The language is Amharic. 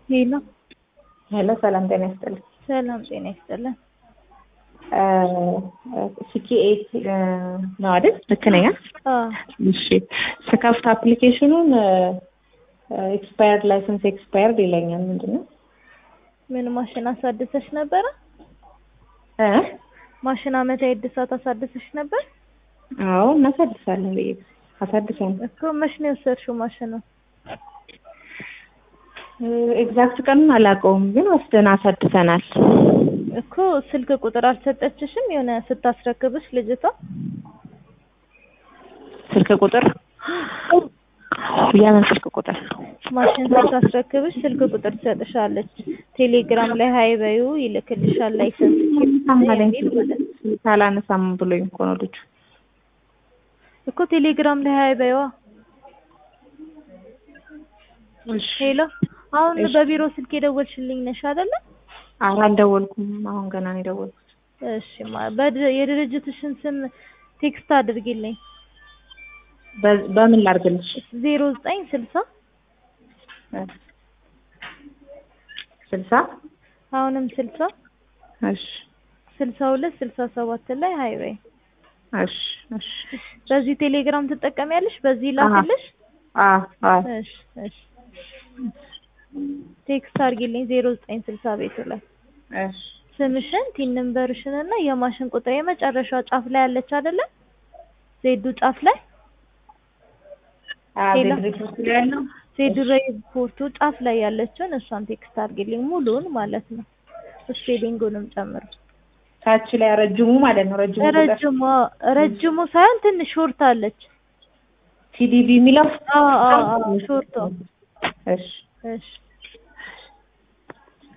ሄሎ ሄሎ፣ ሰላም ጤና ይስጥልኝ። ሰላም ጤና ይስጥልን። ሲኪ ኤት ነው አይደል? ልክ ነኝ? አዎ እሺ። ስከፍት አፕሊኬሽኑን ኤክስፓየርድ ላይሰንስ ኤክስፓየርድ ይለኛል። ምንድን ነው? ምን ማሽን አሳድሰሽ ነበረ? እ ማሽን አመታዊ እድሳት አሳድሰሽ ነበር አዎ እናሳድሳለን ብዬ አሳድሳለን። እኮ መች ነው የወሰድሽው ማሽኑ? ኤግዛክት ቀኑን አላውቀውም፣ ግን ወስደን አሳድሰናል። እኮ ስልክ ቁጥር አልሰጠችሽም? የሆነ ስታስረክብሽ ልጅቷ ስልክ ቁጥር የምን ስልክ ቁጥር? ማሽን ስታስረክብሽ ስልክ ቁጥር ትሰጥሻለች። ቴሌግራም ላይ ሀይ በዩ ይልክልሻል። ላይሰንስ የሚል ማለት ነው። ሳላነሳም ብሎኝ እኮ ነው ልጁ። እኮ ቴሌግራም ላይ ሀይ በዩዋ። ሄሎ አሁን በቢሮ ስልክ የደወልሽልኝ ነሽ አይደለ? ኧረ አልደወልኩም። አሁን ገና ነው የደወልኩት። እሺ ማ በድ- የድርጅትሽን ስም ቴክስት አድርጊልኝ። በ- በምን ላድርግልሽ? ዜሮ ዘጠኝ ስልሳ ስልሳ አሁንም ስልሳ እሺ ስልሳ ሁለት ስልሳ ሰባት ላይ ሀይ በይ። እሺ እሺ በዚህ ቴሌግራም ትጠቀሚያለሽ? በዚህ ላክልሽ? አ አ እሺ እሺ ቴክስት አድርጊልኝ ዜሮ ዘጠኝ ስልሳ ቤቱ ላይ እሺ ስምሽን ቲን ነምበርሽን እና የማሽን ቁጥር የመጨረሻ ጫፍ ላይ ያለች አይደለ? ዜዱ ጫፍ ላይ አ ሄሎ። በድርጅት ላይ ያለው ዜዱ ሪፖርቱ ጫፍ ላይ ያለችውን እሷን ቴክስት አድርጊልኝ ሙሉውን ማለት ነው። ስፔሊንጉንም ጨምሮ ታች ላይ ረጅሙ ማለት ነው። ረጅሙ ቁጥር ረጅሙ ረጅሙ ሳይሆን ትንሽ ሾርት አለች። ቲዲቢ የሚለው አዎ አዎ አዎ ሾርቷ እሺ እሺ